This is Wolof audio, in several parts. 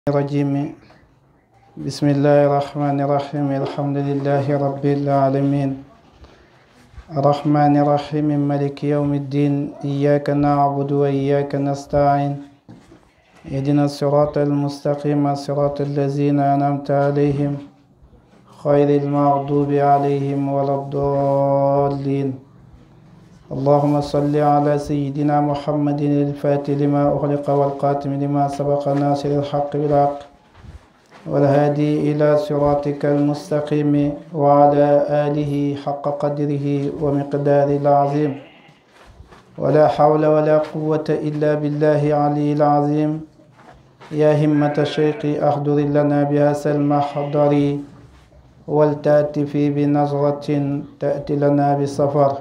الرجيم بسم الله الرحمن الرحيم الحمد لله رب العالمين الرحمن الرحيم ملك يوم الدين إياك نعبد وإياك نستعين اهدنا الصراط المستقيم صراط الذين أنعمت عليهم خير المغضوب عليهم ولا الضالين اللهم صل على سيدنا محمد الفاتح لما أغلق والقاتم لما سبق ناصر الحق بالحق والهادي إلى صراطك المستقيم وعلى آله حق قدره ومقدار العظيم ولا حول ولا قوة إلا بالله علي العظيم يا همة الشيخ أحضر لنا بهذا المحضر ولتأتي في بنظرة تأتي لنا بسفر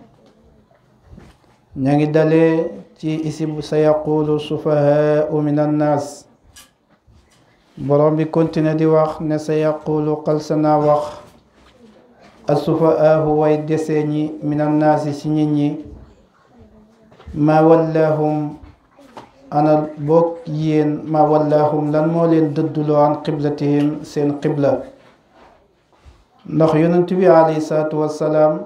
ña ngi dalee ci isib sa yaqulu sufahaau min annaas borom bi continue di wax ne sa yaqulu xalsana wax asufahaahu way desee ñi min annaasi ci nit ñi ma wallahum ana boog yéen ma wallahum lan moo leen dëdduloo an qiblatihim seen qibla ndax yonent bi alayhi salaatu wassalaam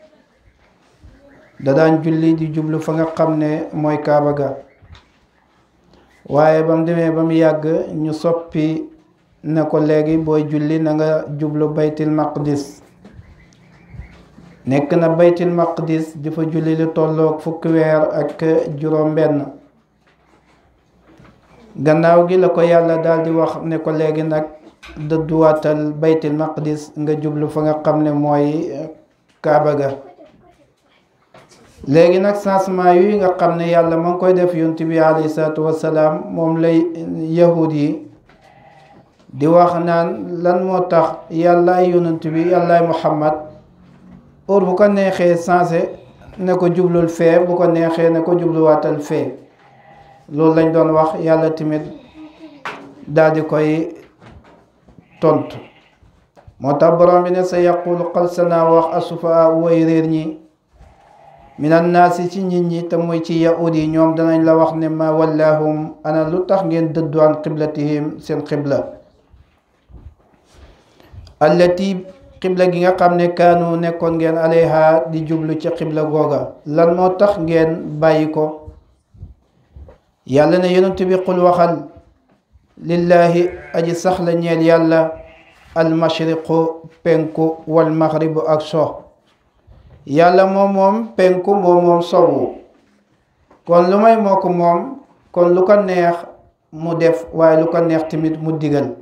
da daan julli di jublu fa nga xam ne mooy kaaba ga waaye ba mu demee ba mu yàgg ñu soppi ne ko léegi booy julli na nga jublu baytil maqdis nekk na baytil maqdis di fa julli lu tolloog fukki weer ak juróom benn gannaaw gi la ko yàlla daal di wax ne ko léegi nag dëdduwaatal baytil maqdis nga jublu fa nga xam ne mooy kaaba ga léegi nag changement yi nga xam ne yàlla ma ngi koy def yonent bi alayhi salaatu wassalaam moom lay yahud yi di wax naan lan moo tax yàllaay yonent bi yàllaay muhammad or bu ko neexee changé ne ko jublul fee bu ko neexee ne ko jubluwaatal fee loolu lañ doon wax yàlla tamit daal di koy tontu moo tax borom bi ne sa yaqulu xalsanaa wax asufa way réer ñi minan naasi ci nit ñi te muy ci yahud yi ñoom danañ la wax ne ma wallahum ana lu tax ngeen dëddu an qiblatihim seen qibla allati qibla gi nga xam ne kaanu nekkoon ngeen alayha di jublu ci qibla googa lan moo tax ngeen bàyyi ko yàlla ne yonent bi qul waxal lillahi aji sax la ñeel yàlla almashriqu penku wal maghribu ak so yàlla moom moom penku moom moom sowu kon lu may moo ko moom kon lu ko neex mu def waaye lu ko neex tamit mu digal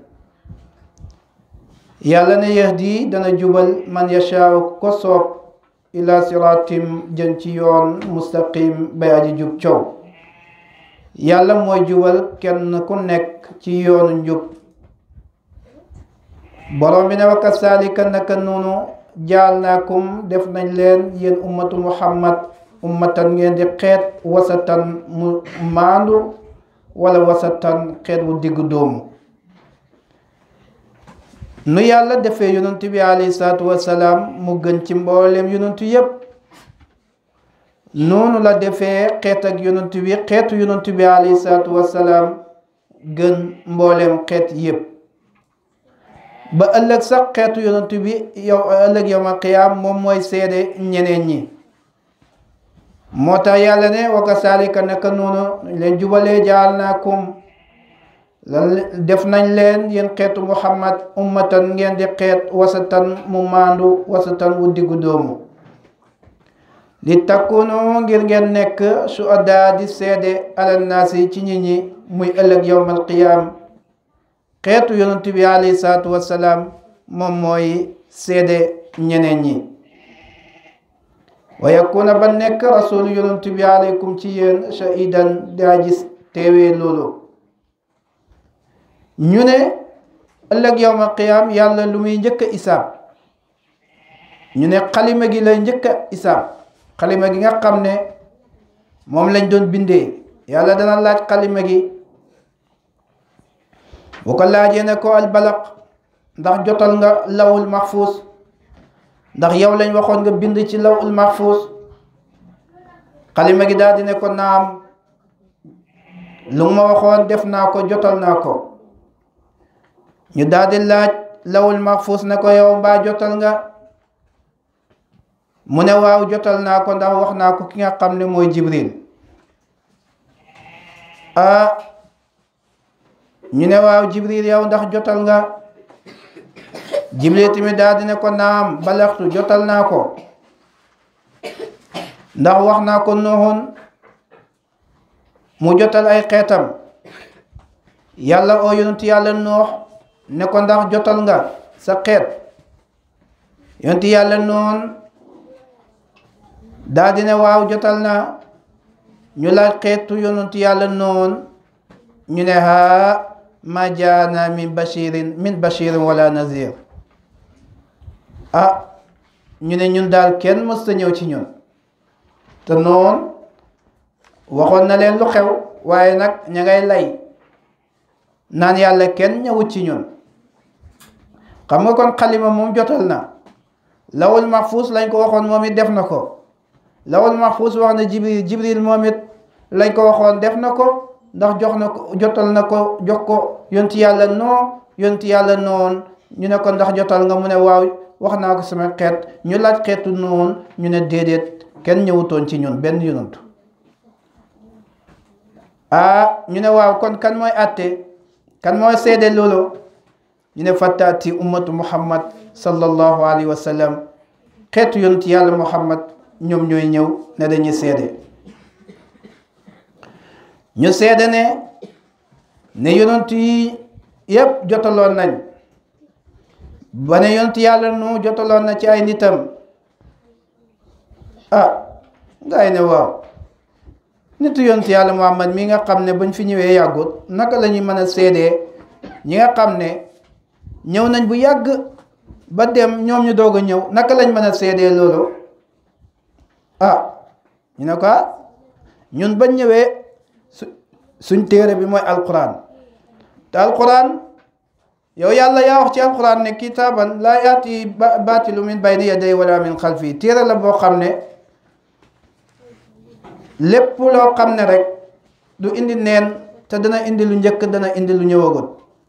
yàlla ne yahdi dana jubal man yashaaw ko soob ila siratim jën ci yoon mustaqim bay aji jub coow yàlla mooy jubal kenn ku nekk ci yoonu njub borom bi ne wa kasaalika naka noonu jaalnaakum def nañ leen yéen ummatu muhammad ummatan ngeen di xeet wasatan mu maandu wala wasatan xeet wu diggu doomu nu yàlla defee yonent bi alayhi salaatu wassalaam mu gën ci mboolem yonentu yépp noonu la defee xeet ak yonent bi xeetu yonent bi alayhi salaatu wassalaam gën mboolem xeet yépp ba ëllëg sax xeetu yonent bi yow ëllëg yawmal qiyaam moom mooy seede ñeneen ñi moo tax yàlla ne wa kasaalika naka noonu leen jubalee jaal naakum lan def nañ leen yéen xeetu muhammad ummatan ngeen di xeet wasatan mu maandu wasatan wu diggu doomu li takkunu ngir ngeen nekk suhadaa di seede alal naasi ci nit ñi muy ëllëg yawmal qiyaam xeetu yonent bi alayhi salaatu wassalaam moom mooy seede ñeneen ñi wa yakuna ba nekk rasulu yonent bi alaykum ci yéen shahidan daa gis teewee loolu ñu ne ëllëg yawmal qiyaam yàlla lu muy njëkk a isaab ñu ne xalima gi lay njëkk a isaab xalima gi nga xam ne moom lañ doon bindee yàlla dana laaj xalima gi bu ko laajee ne ko albalaq ndax jotal nga lawul mahfuus ndax yow lañ waxoon nga bind ci lawul mahfuus xalima gi daal di ne ko naam lu ma waxoon def naa ko jotal naa ko ñu daal di laaj lawul mahfuus ne ko yow mbaa jotal nga mu ne waaw jotal naa ko ndax wax naa ko ki nga xam ne mooy jibril ah ñu ne waaw jibril yow ndax jotal nga jibril tamit daal di ne ko naam balaxtu jotal naa ko ndax wax naa ko nooxoon mu jotal ay xeetam yàlla oo yonent yàlla noox ne ko ndax jotal nga sa xeet yonent yàlla noon daal di ne waaw jotal naa ñu laaj xeetu yonent yàlla noon ñu ne haa ma jaana min bashirin min bashirin wala nazir ah ñu ne ñun daal kenn mës ta ñëw ci ñun te noon waxoon na leen lu xew waaye nag ña ngay lay naan yàlla kenn ñëwut ci ñun xam nga kon xalima moom jotal na lawul mahfuus lañ ko waxoon moom it def na ko lawul mahfuus wax na jibril jibril moom it lañ ko waxoon def na ko ndax jox na ko jotal na ko jox ko yonti yàlla noo yonti yàlla noon ñu ne ko ndax jotal nga mu ne waaw wax naa ko sama xeet ñu laaj xeetu noon ñu ne déedéet kenn ñëwutoon ci ñun benn yonantu ah ñu ne waaw kon kan mooy àtte kan mooy seede loolu ñu ne fattaati ummatu muhammad sallallahu alayhi wa sallam xeetu yonent yàlla muhammad ñoom ñooy ñëw ne dañuy seede ñu seede ne ne yonent yi yépp jotaloon nañ ba ne yonent yàlla nu jotaloon na ci ay nitam ah ngay ne waaw nitu yonent yàlla muhammad mi nga xam ne bañ fi ñëwee yàggut naka la ñuy mën a seedee ñi nga xam ne ñëw nañ bu yàgg ba dem ñoom ñu doog a ñëw naka lañ mën a seedee loolu ah ñu ne ko ñun bañ ñëwee su suñ téere bi mooy alquran te alquran yow yàlla yaa wax ci alquran ne kitaaban laa yaati baatilu min bayni yaday wala min xalfi téere la boo xam ne lépp loo xam ne rek du indi neen te dana indi lu njëkk dana indi lu ñëwagut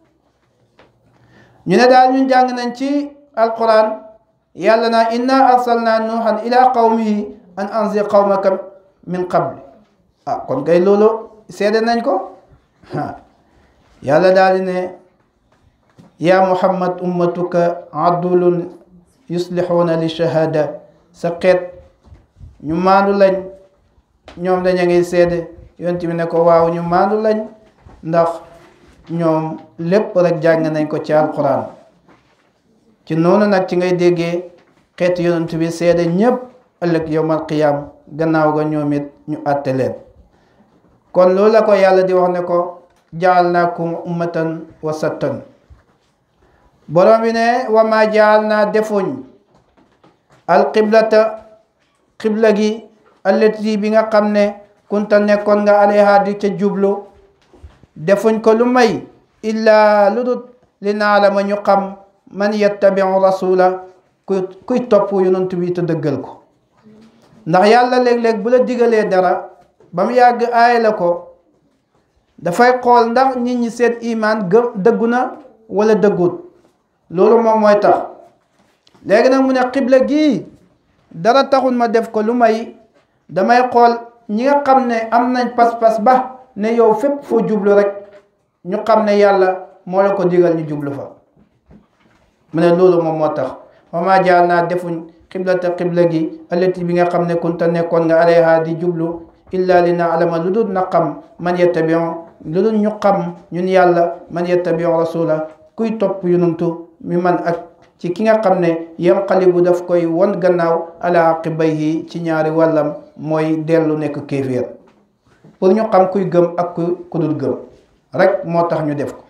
ñu ne daal ñun jàng nañ ci alquran yàlla naa inna arsalna nuuhan ila qawmihi an anzir qawmaka min qabli ah kon kay loolu seede nañ ko yàlla daal di ne yaa muhammad ummatuka adulun yuslixuuna li shahada sa xeet ñu maandu lañ ñoom daña ngi seede yonent bi ne ko waaw ñu maandu lañ ndax ñoom lépp rek jàng nañ ko ci alquran ci noonu nag ci ngay déggee xeetu yonent bi seede ñépp ëllëg yowmal qiyam gannaaw ga ñoom it ñu àtte leen kon loolu la ko yàlla di wax ne ko jaalnaakum ummatan wasatan borom bi ne wa ma jaal naa defuñ alqiblata qibla gi allati bi nga xam ne kunta nekkoon nga alayha di ca jublu defuñ ko lu may illaa lu dut li naa la ma ñu xam man yattabiu rasula kuy kuy topp yonent bi te dëggal ko ndax yàlla léeg-léeg bu la digalee dara ba mu yàgg aay la ko dafay xool ndax nit ñi seen imaan gëm dëggu na wala dëggut loolu moom mooy tax léegi nag mu ne xibla gii dara taxul ma def ko lu may damay xool ñi nga xam ne am nañ pas-pas ba ne yow fépp foo jublu rek ñu xam ne yàlla moo la ko digal ñu jublu fa mu ne loolu moom moo tax wama jaal naa defuñ xiblata xibla gi allati bi nga xam ne kunta nekkoon nga alayha di jublu illa li na alama lu dul na xam man yettabion lu dul ñu xam ñun yàlla man yettabion rasula kuy topp yonantu mi man ak ci ki nga xam ne yanqalibu daf koy won gannaaw ala aqibayhi ci ñaari wàllam mooy dellu nekk kéeféer pour ñu xam kuy gëm ak ku ku dul gëm rek moo tax ñu def ko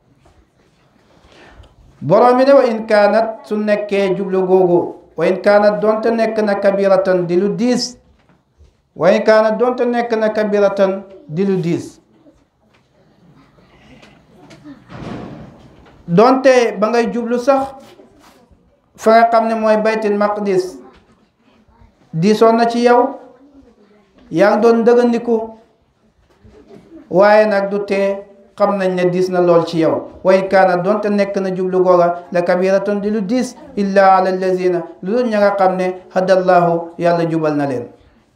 borom bi ne wa in kaanat su nekkee jublu googu wa in kaanat donte nekk na kabiratan di lu diis wa in kaanat donte nekk na kabiratan di lu diis donte ba ngay jublu sax fa nga xam ne mooy baytul maqdis diisoon na ci yow yaa ngi doon dëggandiku waaye nag du tee xam nañ ne diis na lool ci yow wa in kaana doonte nekk na jublu googa la kabiratun di lu diis illa ala allazina lu dul ña nga xam ne hadallahu yàlla jubal na leen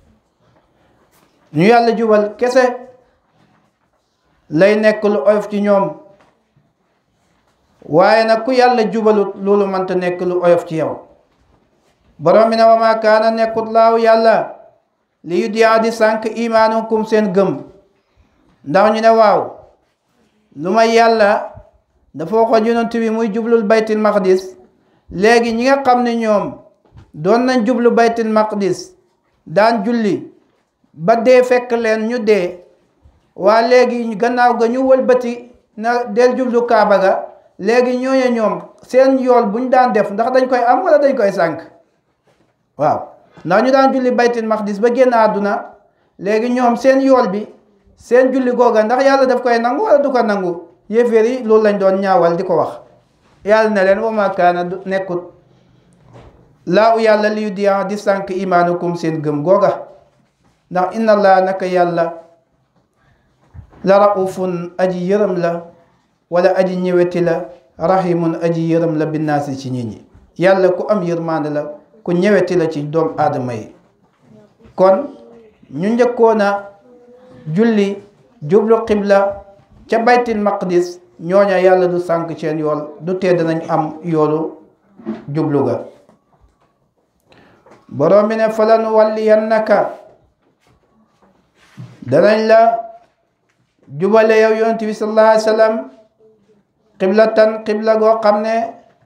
ñu yàlla jubal kese lay nekk lu oyof ci ñoom waaye nag ku yàlla jubalut loolu mënta nekk lu oyof ci yow borom bi ne wa maa kaana nekkut laaw yàlla li yu diyaa di sànq imaanukum seen gëm ndax ñu ne waaw lu may yàlla dafa waxoon yonent bi muy jublul baytil maqdis léegi ñi nga xam ne ñoom doon nañ jublu baytil maqdis daan julli ba dee fekk leen ñu dee waa léegi gannaaw ga ñu wëlbati na del jublu kaaba ga léegi ñooñu ñoom seen yool bu ñu daan def ndax dañ koy am wala dañ koy sànq waaw ndax ñu daan julli baytil maqdis ba génn àdduna léegi ñoom seen yool bi seen julli googa ndax yàlla daf koy nangu wala du ko nangu yéeféer yi loolu lañ doon ñaawal di ko wax yàlla ne leen wa ma kaana nekkut laa u yàlla liyu diya di sànq imaanukum seen gëm googa ndax inna allah naka yàlla la raufun aji yërëm la wala aji ñëweti la rahimun aji yërëm la binnaasi ci nit ñi yàlla ku am yërmande la ku ñëweti la ci doom aadama yi kon ñu njëkkoona julli jublu xibla ca baytil maqdis ñooña yàlla du sànk seen yool du tee danañ am yoolu jublu ga borom bi ne falan walliyannaka danañ la jubale yow yonent bi sallallahu alayhi wa sallam xiblatan xibla goo xam ne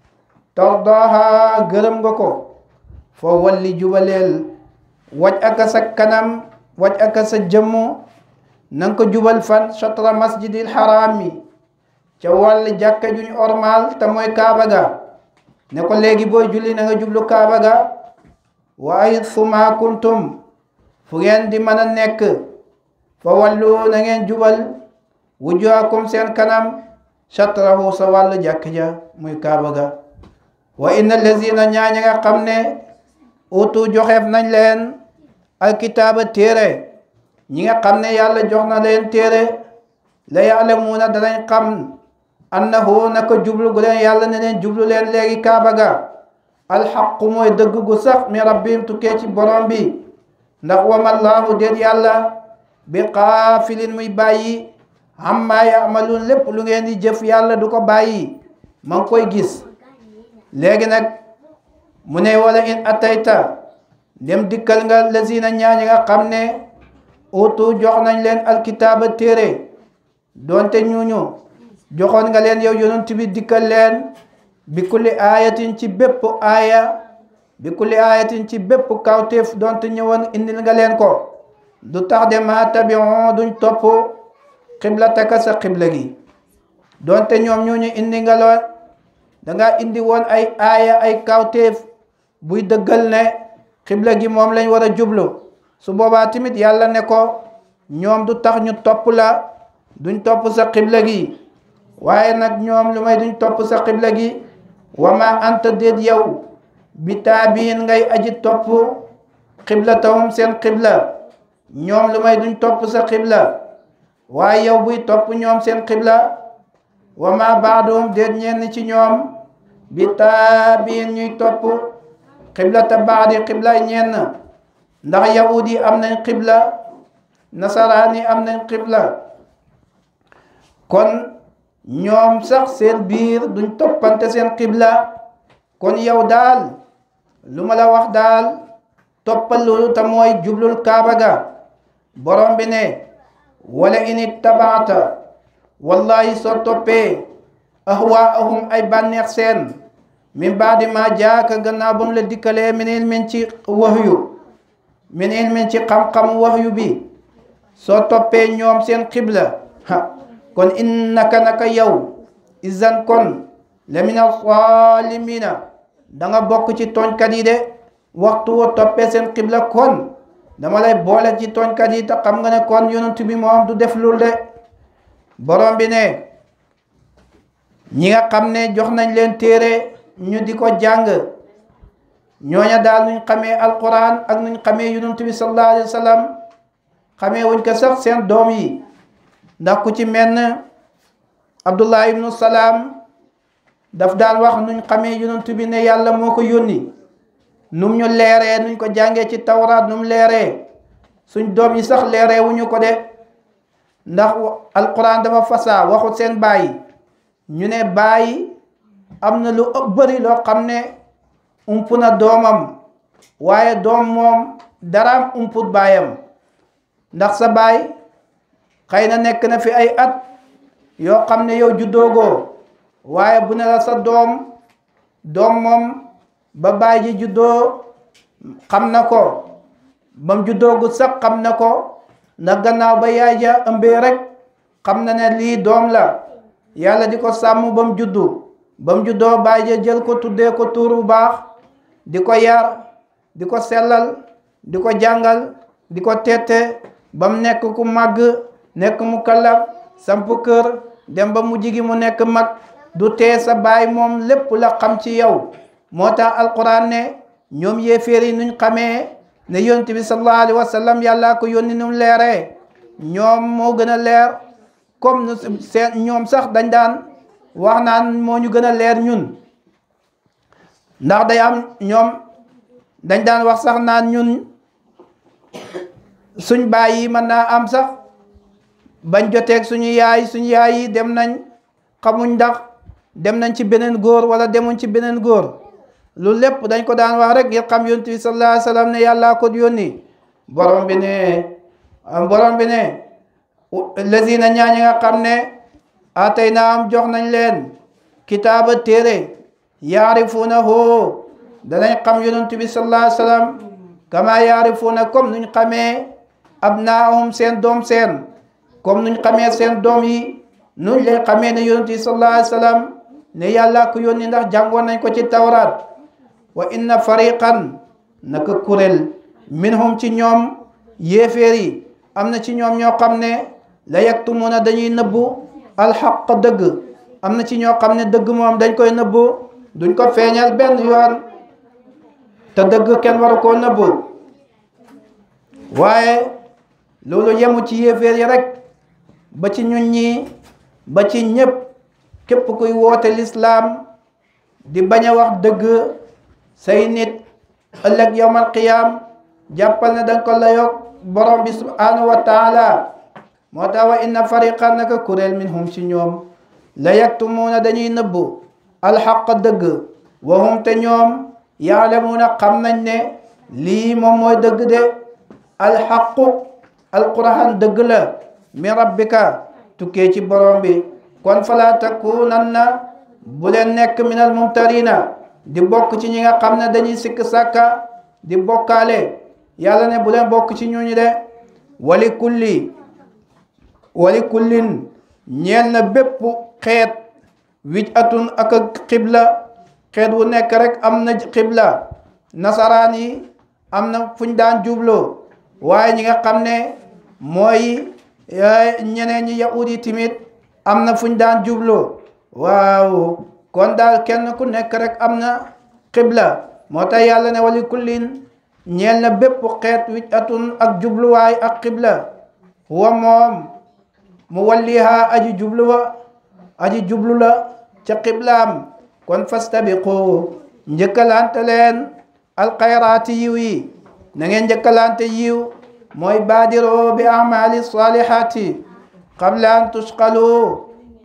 tardaha gërëm nga ko foo walli jubaleel waj aka sa kanam waj aka sa jëmmu nanga ko jubal fan chatra masjidil haram mi ca wàll jàkka juñ ormal te mooy kaaba ga ne ko léegi booy julli na nga jublu kaaba ga waaye fu ma kuntum fu ngeen di mën a nekk fa wallu na ngeen jubal wujuhakum seen kanam chatrahu sa wàll jàkk ja muy kaaba ga wa inna lazina ñaaña nga xam ne utu joxeef nañ leen alkitaaba téere ñi nga xam ne yàlla jox na leen téere la yaalamuuna danañ xam annahu naka jublu gu leen yàlla ne leen jublu leen léegi kaaba ga alxaqu mooy dëgg gu sax mi rabbim tukkee ci borom bi ndax wamallaahu déet yàlla bi xaafilin muy bàyyi amma yaamaluun lépp lu ngeen di jëf yàlla du ko bàyyi ma ngi koy gis léegi nag mu ne wala in atayta dem dikkal nga lazina ñaañi nga xam ne utu jox nañ leen alkitaaba téere doonte ñuñu joxoon nga leen yow yonent bi dikkal leen bi kulli aayatin ci bépp aaya bi kulli aayatin ci bépp kawteef doonte ñëwoon indil nga leen ko du tax de ma tabion duñ topp xiblataka sa xibla gi doonte ñoom ñuñu indi nga loon danga indi woon ay aaya ay kawteef buy dëggal ne xibla gi moom lañ war a jublu su boobaa tamit yàlla ne ko ñoom du tax ñu topp la duñ topp sa xibla gi waaye nag ñoom lu may duñ topp sa xibla gi wama anta déet yow bi taabiin ngay aji topp xibla tawum seen xibla ñoom lu may duñ topp sa xibla waaye yow buy topp ñoom seen xibla wama baadoom déet ñenn ci ñoom bi taabiin ñuy topp xibla ta baadi xibla ñenn ndax yahud yi am nañ xibla nasaraan yi am nañ xibla kon ñoom sax seen biir duñ toppante seen xibla kon yow daal lu ma la wax daal toppal loolu te mooy jublul kaaba ga borom bi ne wala in ittabaata wallahi soo toppee ahwaahum ay bànneex seen min baadi ma jaaka gannaaw ba mu la dikkalee min ilmin ci waxyu min ilmin ci xam-xam waxyu bi soo toppee ñoom seen xibla ha kon innaka naka yow izan kon la min alzalimina da nga bokk ci tooñkat yi de waxtu woo toppee seen xibla kon dama lay boole ci tooñkat yi te xam nga ne kon yonent bi moom du def lul de borom bi ne ñi nga xam ne jox nañ leen téere ñu di ko jàng ñooña daal nuñ xamee alquran ak nuñ xamee yonent bi sallallahu alayhi wa sallam xamee wuñ ko sax seen doom yi ndax ku ci menn abdullah ibnu salaam daf daan wax nuñ xamee yonent bi ne yàlla moo ko yónni num ñu leeree nuñ ko jàngee ci tawraat num leeree suñ doom yi sax leeree wuñu ko de ndax alquran dafa fasaa waxut seen bàyyi ñu ne bàyyi am na lu ëpp bëri loo xam ne ump na doomam waaye doom moom daraam umput baayam ndax sa baay xëy na nekk na fi ay at yoo xam ne yow juddoogoo waaye bu ne la sa doom doom moom ba baay ji juddoo xam na ko bam juddoogu sax xam na ko na gannaaw ba yaay ja ëmbee rek xam na ne lii doom la yàlla di ko sàmm ba mu juddu ba mu juddoo baay ja jël ko tuddee ko tuur bu baax di ko yar di ko sellal di ko jàngal di ko tette ba mu nekk ku màgg nekk mu kallaf samp kër dem ba mu jigi mu nekk mag du tee sa baay moom lépp la xam ci yow moo tax alquran ne ñoom yéeféer yi nuñ xamee ne yonent bi sallallahu alayhi wa sallam yàllaa ko yónni num leeree ñoom moo gën a leer comme nu seen ñoom sax dañ daan wax naan moo ñu gën a leer ñun ndax day am ñoom dañ daan wax sax naan ñun suñ baay yi mën naa am sax bañ joteeg suñu yaay suñu yaay yi dem nañ xamuñ ndax dem nañ ci beneen góor wala demuñ ci beneen góor lu lépp dañ ko daan wax rek ngir xam yonent bi sallallahu alayhi wa sallam ne yàllaa ko yónni borom bi ne borom bi ne lazina ñaañi nga xam ne atay naa am jox nañ leen kitaaba téere yaarifuunahu danañ xam yonent bi sallallahu alayhi wa sallam kama yaarifuuna comme nuñ xamee abnaahum seen doom seen comme nuñ xamee seen doom yi nuñ leen xamee ne yonent bi sallallahu alayhi wa sallam ne yàlla ko yónni ndax jàngoon nañ ko ci tawraat wa inna fariqan naka kuréel minhum ci ñoom yéeféer yi am na ci ñoom ñoo xam ne la yaktumuna dañuy nëbbu alxaq dëgg am na ci ñoo xam ne dëgg moom dañ koy nëbbu duñ ko feeñal benn yoon te dëgg kenn waru koo nëbbu waaye loolu yemu ci yéeféer yi rek ba ci ñun ñi ba ci ñépp képp kuy woote lislaam di bañ a wax dëgg say nit ëllëg yawmal qiyaam jàppal ne dañ ko layoog borom bi subhanahu wa taala moo tax wa inna fariqan naka kuréel minhum ci ñoom la yaktumuuna dañuy nëbbu alxaq dëgg wa hum te ñoom yaalamuuna xam nañ ne lii moom mooy dëgg de alxaqu alquran dëgg la min rabbika tukkee ci borom bi kon fala takunanna bu leen nekk minal mumtarina di bokk ci ñi nga xam ne dañuy sikk sàkka di bokkaale yàlla ne bu leen bokk ci ñooñu de wali kulli wali kullin ñeel na bépp xeet wij atun ak ak xibla xeet wu nekk rek am na xibla nasaraan yi am na fuñ daan jubloo waaye ñi nga xam ne mooy ñeneen ñi yahud yi timit am na fuñ daan jubloo waaw kon daal kenn ku nekk rek am na xibla moo tax yàlla ne wali kullin ñeel na bépp xeet wij atun ak jubluwaay ak xibla huwa moom mu walliha aji jubluwa aji jublu la ca xiblaam kon fastabiqu njëkkalante leen alxayraati yiw yi na ngeen njëkkalante yiw mooy baadiro bi amali salihati qabla an tusqalu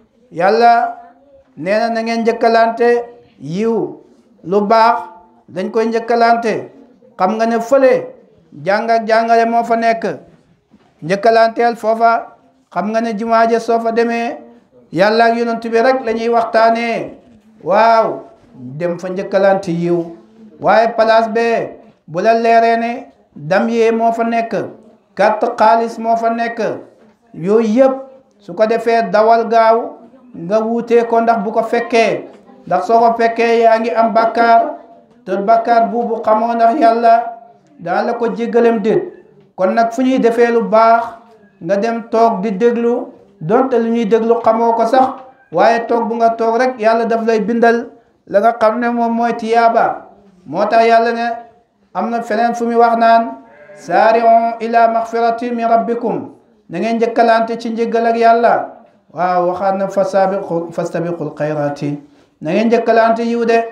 yàlla nee na na ngeen njëkkalante yiw lu baax dañ koy njëkkalante xam nga ne fële jàng ak jàngale moo fa nekk njëkkalanteel foofa xam nga ne jumaaje soo fa demee yàlla ak yonent bi rek la ñuy waxtaanee waaw dem fa njëkkalante yiw waaye place be bu la leeree ne dam yee moo fa nekk carte xaalis moo fa nekk yooyu yëpp su ko defee dawal gaaw nga wuutee ko ndax bu ko fekkee ndax soo ko fekkee yaa ngi am bakkaar te bakkaar buubu xamoo ndax yàlla daa la ko jéggalem déet kon nag fu ñuy defee lu baax nga dem toog di déglu donte lu ñuy déglu xamoo ko sax waaye toog bu nga toog rek yàlla daf lay bindal la nga xam ne moom mooy tiyaaba moo tax yàlla ne am na feneen fu muy wax naan saari'u ila maxfirati min rabbikum na ngeen njëkkalante ci njëggal ak yàlla waaw waxaat na fa saabiqu fastabiqul xayraati na ngeen njëkkalante yiw de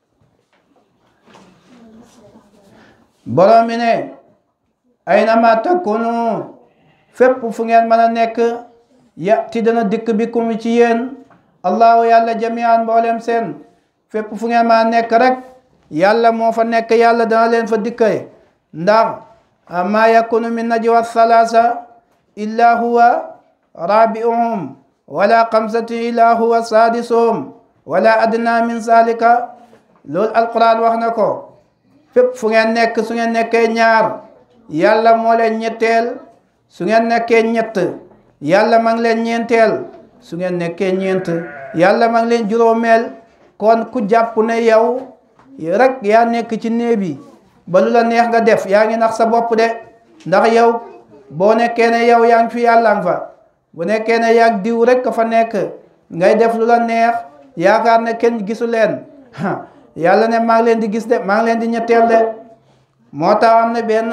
borom mi ne aynama takunu fépp fu ngeen mën a nekk yati dana dikk bi kum ci yéen allahu yàlla jamian mboolem seen fépp fu ngeen mën a nekk rek yàlla moo fa nekk yàlla dana leen fa dikkee ndax ma yakunu min najwa thalatha illa huwa rabi'uhum wala xamsati illa huwa sadisuhum wala adna min zalika loolu alquran wax na ko fépp fu ngeen nekk su ngeen nekkee ñaar yàlla moo leen ñetteel su ngeen nekkee ñett yàlla ma ngi leen ñeenteel su ngeen nekkee ñeent yàlla ma ngi leen juróomeel kon ku jàpp ne yow rek yaa nekk ci néeg bi ba lu la neex nga def yaa ngi nax sa bopp de ndax yow boo nekkee ne yow yaa ngi fi yàlla nga fa bu nekkee ne yaa diw rek ka fa nekk ngay def lu la neex yaakaar ne kenn gisu leen yàlla ne maa ngi leen di gis de maa ngi leen di ñetteel de moo tax am na benn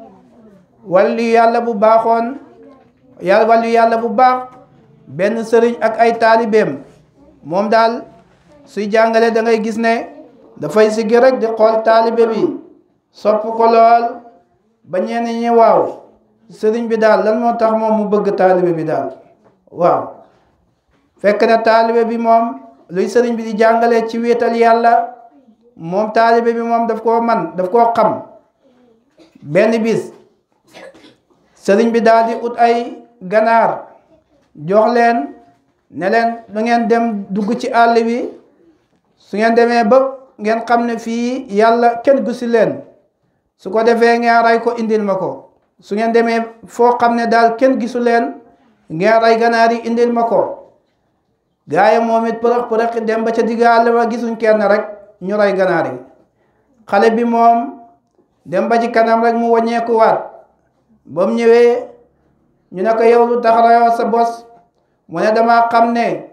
wàllu yàlla bu baaxoon yàlla wàllu yàlla bu baax benn sëriñ ak ay taalibeem moom daal suy jàngale da ngay gis ne dafay siggi rek di xool taalibe bi sopp ko lool ba ñenn ñi waaw sëriñ bi daal lan moo tax moom mu bëgg taalibe bi daal waaw fekk na taalibe bi moom luy sëriñ bi di jàngale ci wéetal yàlla moom taalibe bi moom daf koo man daf koo xam benn bis sëriñ bi daal di ut ay ganaar jox leen ne leen da ngeen dem dugg ci àll bi su ngeen demee ba ngeen xam ne fii yàlla kenn gusi leen su ko defee ngeen rey ko indil ma ko su ngeen demee foo xam ne daal kenn gisu leen ngeen rey ganaar yi indil ma ko gaa yi moom it përëx përëx dem ba ca digg àll ba gisuñ kenn rek ñu rey ganaar yi xale bi moom dem ba ci kanam rek mu wàññeeku waat ba mu ñëwee ñu ne ko yow lu tax rayoo sa bos mu ne dama xam ne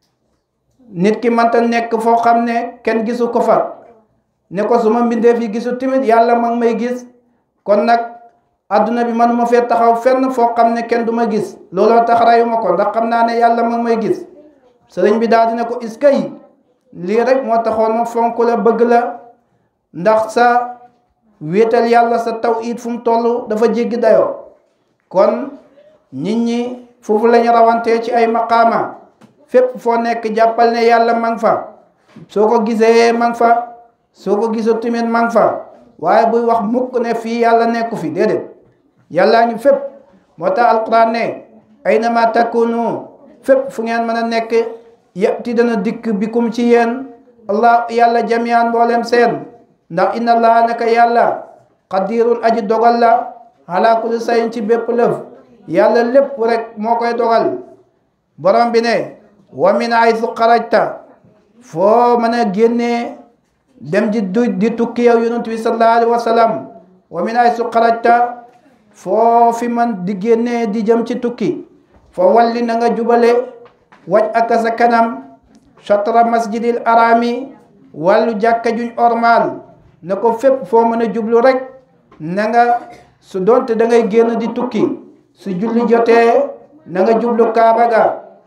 nit ki mënta nekk foo xam ne kenn gisu ko fa ne ko su ma mbindeef yi gisu timit yàlla ma ngi may gis kon nag adduna bi manuma fee taxaw fenn foo xam ne kenn du ma gis looloo tax rayu ma ko ndax xam naa ne yàlla ma ngi may gis sëriñ bi daal dina ko iskay lii rek moo taxoon ma fonk la bëgg la ndax sa wéetal yàlla sa tawhid fu mu toll dafa jéggi dayoo kon nit ñi foofu lañu rawantee ci ay maqaama fépp foo nekk jàppal ne yàlla ma ngi fa soo ko gisee ma ngi fa soo ko gisoo tamit ma ngi fa waaye buy wax mukk ne fii yàlla nekku fi déedéet yàllaa ngi fépp moo tax alquran ne aynama takunu fépp fu ngeen mën a nekk yati dana dikk bikum ci yéen allah yàlla jamian mboolem seen ndax inna allah naka yàlla qadirun aji dogal la ala kulli sayin ci bépp lëf yàlla lépp rek moo koy dogal borom bi ne wa min aysu xarajta foo mën a génnee dem di du di tukki yow yonent bi sallallahu alayhi wa sallam wa min aysu xarajta foo fi man di génnee di jëm ci tukki fa walli na nga jubale waj aka sa kanam chatra masjidil arami wàllu jàkka juñ ormal na ko fépp foo mën a jublu rek na nga su doonte da ngay génn di tukki su julli jotee na nga jublu kaaba ga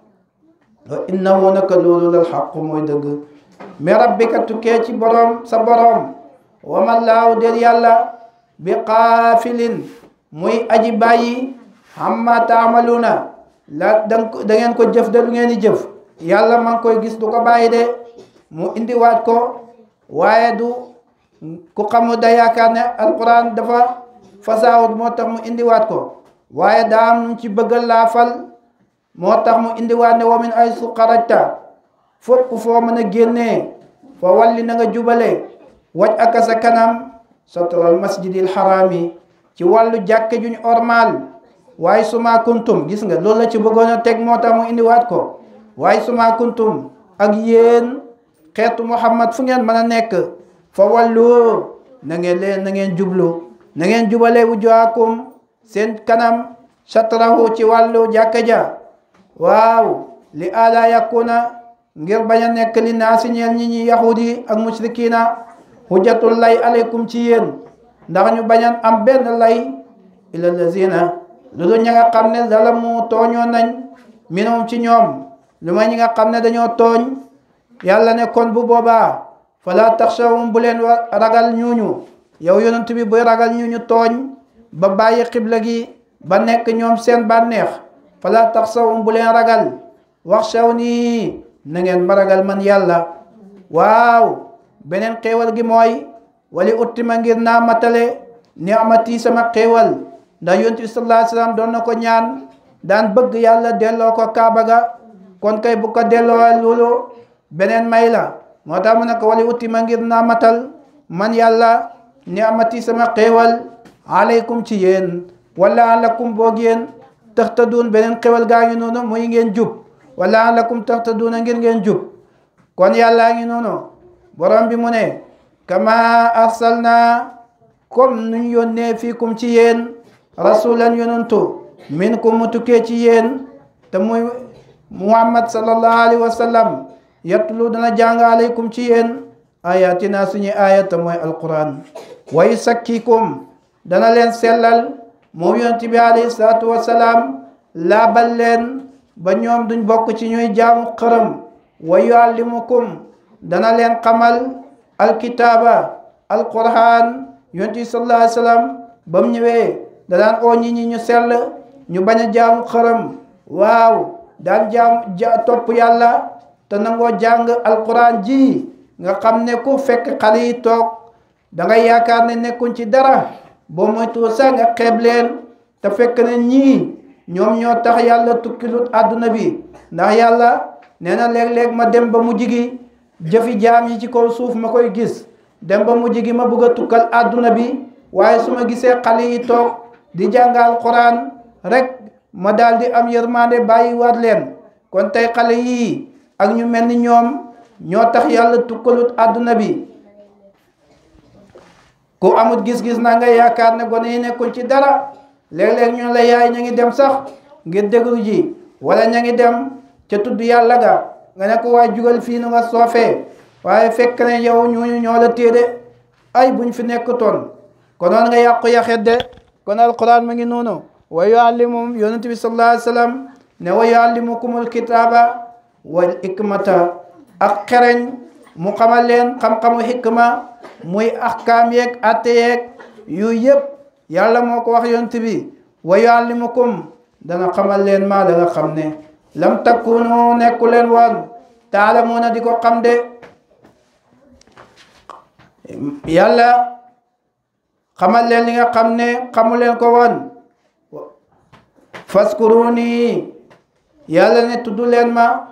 wa innahu naka loolu lal xaqu mooy dëgg mais rabbika tukkee ci borom sa borom wama laaw del yàlla bi qaafilin muy aji bàyyi amma taamaluuna la da ngeen ko jëf de lu ngeen di jëf yàlla ma ngi koy gis du ko bàyyi de mu indiwaat ko waaye du ku xamu da yaakaar ne alquran dafa fasaawut moo tax mu indiwaat ko waaye daa am nu ci bëggal laafal moo tax mu indiwaat ne wa min ay su xarajta fopp foo mën a génnee fa walli na nga jubale waj aka sa kanam satral masjidil harami ci wàllu jàkke juñ ormal waaye suma kuntum gis nga loolu la ci bëggoon a teg moo tax mu indiwaat ko waaye suma kuntum ak yéen xeetu muhammad fu ngeen mën a nekk fa wàllu na ngeen leen na ngeen jublu na ngeen jubale wujuhakum seen kanam satrahu ci wàllu jàkka ja waaw li ala yakuna ngir bañ a nekk li naa si ñeel ñi ñi yahudi ak mushrikina hujjatul lay aleykum ci yéen ndax ñu bañan am benn lay ila lazina lu dul ña nga xam ne zalamu tooñoo nañ minhum ci ñoom lu may ñi nga xam ne dañoo tooñ yàlla ne kon bu boobaa fala taxshawum bu leen ragal ñuuñu yow yonent bi buy ragal ñuuñu tooñ ba bàyyi xibla gi ba nekk ñoom seen bànneex fala taxshawum bu leen ragal wax saw nii na ngeen ma ragal man yàlla waaw beneen xéewal gi mooy wali uttima ngir naa matale ni'mati sama xéewal ndax yonent bi sallallahu alayhi wasallam doon na ko ñaan daan bëgg yàlla delloo ko kaaba ga kon kay bu ko delloo loolu beneen may la moo tax mu ne ko wali uttima ngir naa matal man yàlla ni'mati sama xéewal aleykum ci yéen wala alakum boog yéen taxtaduun beneen xéewal gaa ngi noonu muy ngeen jub wala alakum taxtaduuna ngir ngeen jub kon yàllaa ngi noonu borom bi mu ne kama arsalna comme nuñ yónnee fiikum ci yéen rasulan yonantu minkum mu tukkee ci yéen te muy muhammad sallallahu alayhi wa sallam yatlu dana jàng aleykum ci yéen ayatina suñu ayat te mooy alquran wa yusakkikum dana leen sellal moom yonent bi alayhi salaatu wasalaam laabal leen ba ñoom duñ bokk ci ñuy jaamu xërëm wa yuallimukum dana leen xamal alkitaaba alquran yonent bi sallallahu alayhi wasallam ba mu ñëwee da daan oo ñi ñi ñu sell ñu bañ a jaamu xërëm waaw daan jaam ja topp yàlla te nangoo jàng alquran ji nga xam ne ku fekk xale yi toog da ngay yaakaar ne nekkuñ ci dara boo moytuwul sax nga xeeb leen te fekk ne ñii ñoom ñoo tax yàlla tukkilut àdduna bi ndax yàlla nee na léeg-léeg ma dem ba mujj gi jëfi jaam yi ci kaw suuf ma koy gis dem ba mujj gi ma bëgg a tukkal àdduna bi waaye su ma gisee xale yi toog di jàngal Quraan rek ma daal di am yërmande bàyyi waat leen kon tey xale yii ak ñu mel ni ñoom ñoo tax yàlla tukkalut àdduna bi ku amut gis-gis na nga yaakaar ne gone yi nekkuñ ci dara léeg-léeg ñu la yaay ña ngi dem sax ngir déglu ji wala ña ngi dem ca tudd yàlla ga nga ne ko waay jugal fii nu nga soofee waaye fekk ne yow ñooñu ñoo la téede ay buñ fi nekkutoon konoon nga yàqu yaxet de kon alquran ma ngi noonu wa yuallimum yonent bi sallallahu alayhi wa sallam ne wa yuallimukumul kitaaba wal hikmata ak xereñ mu xamal leen xam-xamu hikma muy ahkaam yeeg atte yeeg yu yëpp yàlla moo ko wax yonent bi wa yuallimukum dana xamal leen maa la nga xam ne lam takkunu nekku leen woon taalamuuna di ko xam de yàlla xamal leen li nga xam ne xamu leen ko woon faskuruni yàlla ne tudd leen ma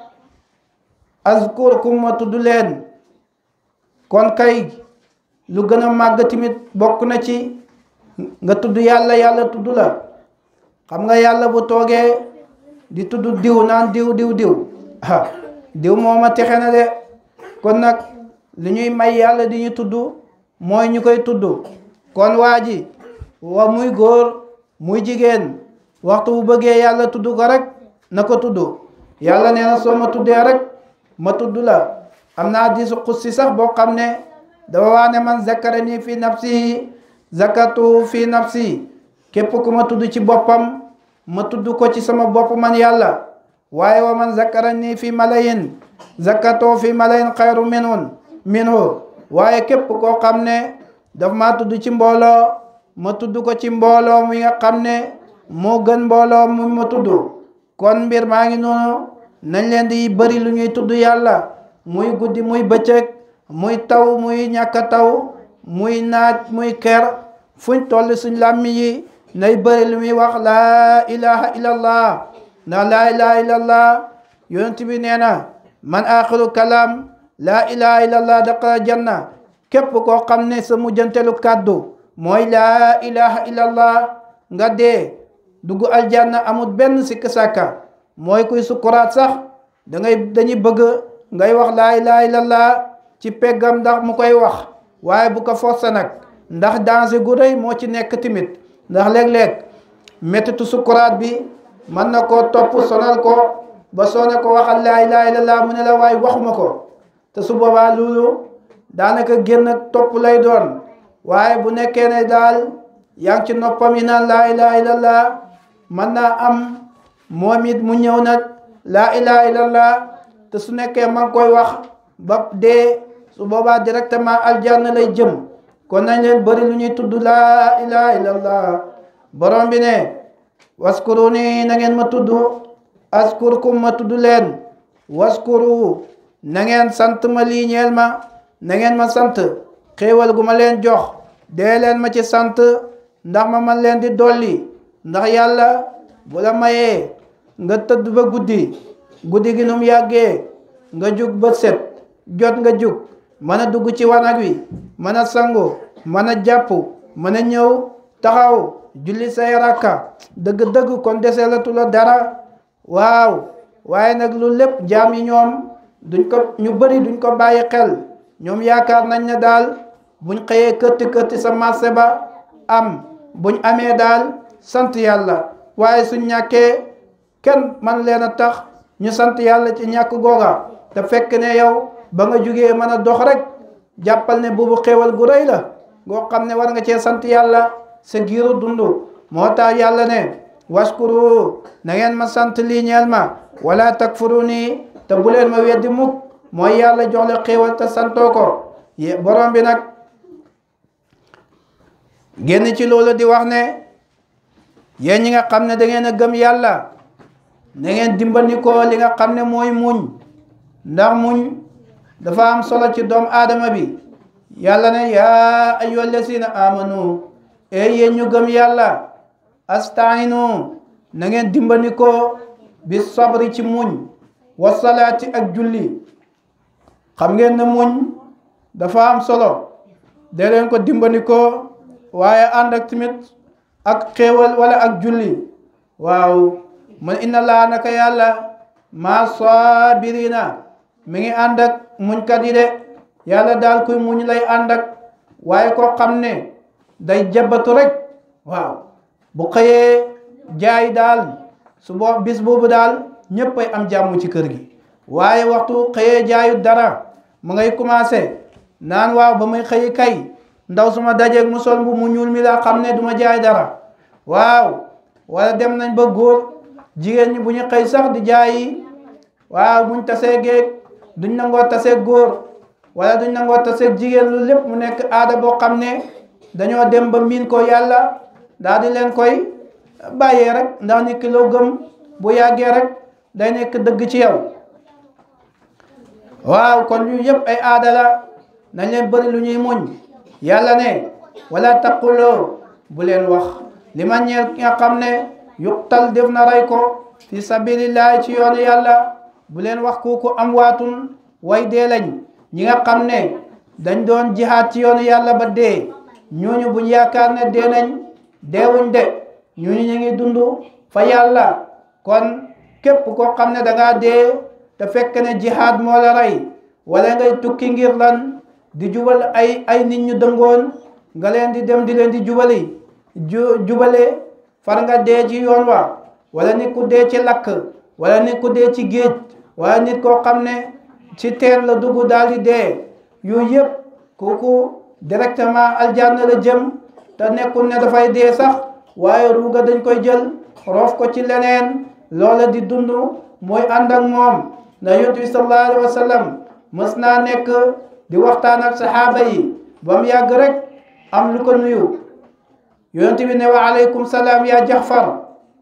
azkurkum ma tudd leen kon kay lu gën a màgg tamit bokk na ci nga tudd yàlla yàlla tudd la xam nga yàlla bu toogee di tudd diw naan diw diw diw ah diw mooma texe na de kon nag li ñuy may yàlla di ñu tudd mooy ñu koy tudd kon waa ji wa muy góor muy jigéen waxtu bu bëggee yàlla tudd ko rek na ko tudd yàlla nee na soo ma tuddee rek ma tudd la am naa hadiisu qudsi sax boo xam ne dafa wax ne man zakarani fi nafsihi zakatu fi nafsi képp ku ma tudd ci boppam ma tudd ko ci sama bopp man yàlla waaye wa man zakarani fi malayin zakatoo fi malayin xayru minhun minhu waaye képp koo xam ne daf maa tudd ci mbooloo ma tudd ko ci mbooloo mi nga xam ne moo gën mbooloo mu ma tudd kon mbir maa ngi noonu nañ leen di bëri lu ñuy tudd yàlla muy guddi muy bëccëg muy taw muy ñàkk taw muy naaj muy ker fuñ toll suñ làmmi yi nay bëri lu muy wax laa ilaha illallah ndax laa ilaha illallah yonent bi nee na man axiru kalaam laa ilaha illallah daqala janna képp koo xam ne sa mujjantelu kàddu mooy laa ilaha illallah nga dee dugg aljanna amul benn sikk sàkka mooy kuy sukuraat sax da ngay dañuy bëgg ngay wax laa ilaha illallah ci peggam ndax mu koy wax waaye bu ko forcé nag ndax danger gu rëy moo ci nekk timit ndax léeg-léeg méttitu sukuraat bi mën na koo topp sonal ko ba soo ne ko waxal laa ilaha illallah mu ne la waaye waxuma ko te su boobaa loolu daanaka génn topp lay doon waaye bu nekkee ne daal yaa ngi ci noppam yi naan laa ilaha illallah mën naa am moom it mu ñëw nag laa ilaha illallah te su nekkee ma ngi koy wax ba dee su boobaa directement aljanna lay jëm kon nañ leen bëri lu ñuy tudd laa ilaha illallah borom bi ne waskuruni na ngeen ma tudd askurkum ma tudd leen waskuru na ngeen sant ma lii ñeel ma na ngeen ma sant xéewal gu ma leen jox dee leen ma ci sant ndax ma man leen di dolli ndax yàlla bu la mayee nga tëdd ba guddi guddi gi num yàggee nga jug ba set jot nga jug mën a dugg ci wanag wi mën a sangu mën a jàpp mën a ñëw taxaw julli say rakka dëgg-dëgg kon deselatu la dara waaw waaye nag lu lépp jaam yi ñoom duñ ko ñu bëri duñ ko bàyyi xel ñoom yaakaar nañ ne daal buñ xëyee këtti këtti sa marché ba am buñ amee daal sant yàlla waaye suñ ñàkkee kenn man leen a tax ñu sant yàlla ci ñàkk googa te fekk ne yow ba nga jugee mën a dox rek jàppal ne boobu xéewal gu rëy la ngoo xam ne war nga cee sant yàlla sa giiru dund moo tax yàlla ne waskuru na ngeen ma sant lii ñeel ma wala takfuruni te bu leen ma weddi mukk mooy yàlla jox la xéewal te santoo ko borom bi nag génn ci loolu di wax ne yéen ñi nga xam ne da ngeen a gëm yàlla na ngeen dimbandikoo li nga xam ne mooy muñ ndax muñ dafa am solo ci doomu aadama bi yàlla ne yaa ayyuhal lazina amanu e yéen ñu gëm yàlla astainu na ngeen dimbandikoo bi sabri ci muñ wa salaati ak julli xam ngeen ne muñ dafa am solo de leen ko dimbandikoo waaye ànd ak tamit ak xéewal wala ak julli waaw man inna laa naka yàlla maa sabirina mi ngi ànd ak muñkat yi de yàlla daal kuy muñ lay ànd ak waaye koo xam ne day jabatu rek waaw bu xëyee jaay daal su boo bis boobu daal ñëpp ay am jàmm ci kër gi waaye waxtu xëyee jaayu dara mu ngay commencé naan waaw ba muy xëyi kay ndaw suma dajeeg mu sol bu mu ñuul mi laa xam ne duma jaay dara waaw wala dem nañ ba góor jigéen ñi bu ñu xëy sax di jaayi waaw buñ tasee géeg duñ nangoo tasee góor wala duñ nangoo tasee jigéen lu lépp mu nekk aada boo xam ne dañoo dem ba miin ko yàlla daal di leen koy bàyyee rek ndax nit ki loo gëm bu yàggee rek day nekk dëgg ci yow waaw kon yu yëpp ay aada la nañ leen bëri lu ñuy muñ yàlla ne wala taquloo bu leen wax li ma ñeel ki nga xam ne yuqtal def na rey ko fi sabilillahi ci yoonu yàlla bu leen wax kooku am waatun way dee lañ ñi nga xam ne dañ doon jihaat ci yoonu yàlla ba dee ñooñu buñ yaakaar ne dee nañ deewuñ de ñooñu ñu ngi dund fa yàlla kon képp koo xam ne da ngaa dee te fekk ne jihaad moo la rey wala ngay tukki ngir lan di jubal ay ay nit ñu dëngoon nga leen di dem di leen di jubali ju jubale far nga dee ci yoon wa wala nit ku dee ci lakk wala nit ku dee ci géej wala nit koo xam ne ci teen la dugg daal di dee yooyu yëpp kooku directement aljanna la jëm te nekkul ne dafay dee sax waaye ruuga dañ koy jël roof ko ci leneen loola di dund mooy ànd ak moom na yonent bi sallallahu alayhi wa sallam mës naa nekk di waxtaan ak saxaaba yi ba mu yàgg rek am lu ko nuyu yonent bi ne wa aleykum salaam yaa Jaxfar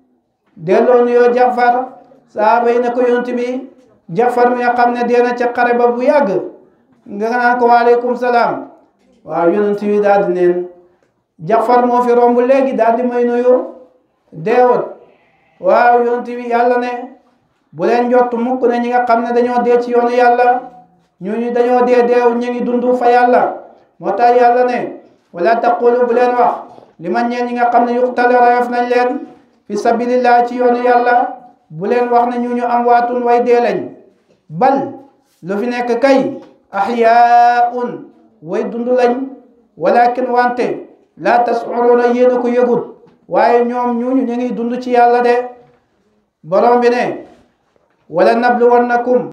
delloo nuyoo Jaxfar saxaaba yi ne ko yonent bi Jaxfar mi nga xam ne dee na ca xare ba bu yàgg nga naan ko wa aleykum salaam waaw yonent bi daal di neen Jaxfar moo fi romb léegi daal di may nuyu deewut waaw yonent bi yàlla ne bu leen jot mukk ne ñi nga xam ne dañoo dee ci yoonu yàlla ñooñu dañoo dee deew ñu ngi dund fa yàlla moo tax yàlla ne wala taqulu bu leen wax li man ñeen ñi nga xam ne yuqtale rayaf nañ leen fi sabilillah ci yoonu yàlla bu leen wax ne ñu ñu am waatun way dee lañ bal lu fi nekk kay ahyaun way dund lañ walakin wante la tashuruna yéen a ko yëgut waaye ñoom ñuñu ñu ngi dund ci yàlla de borom bi ne wala nabluwannakum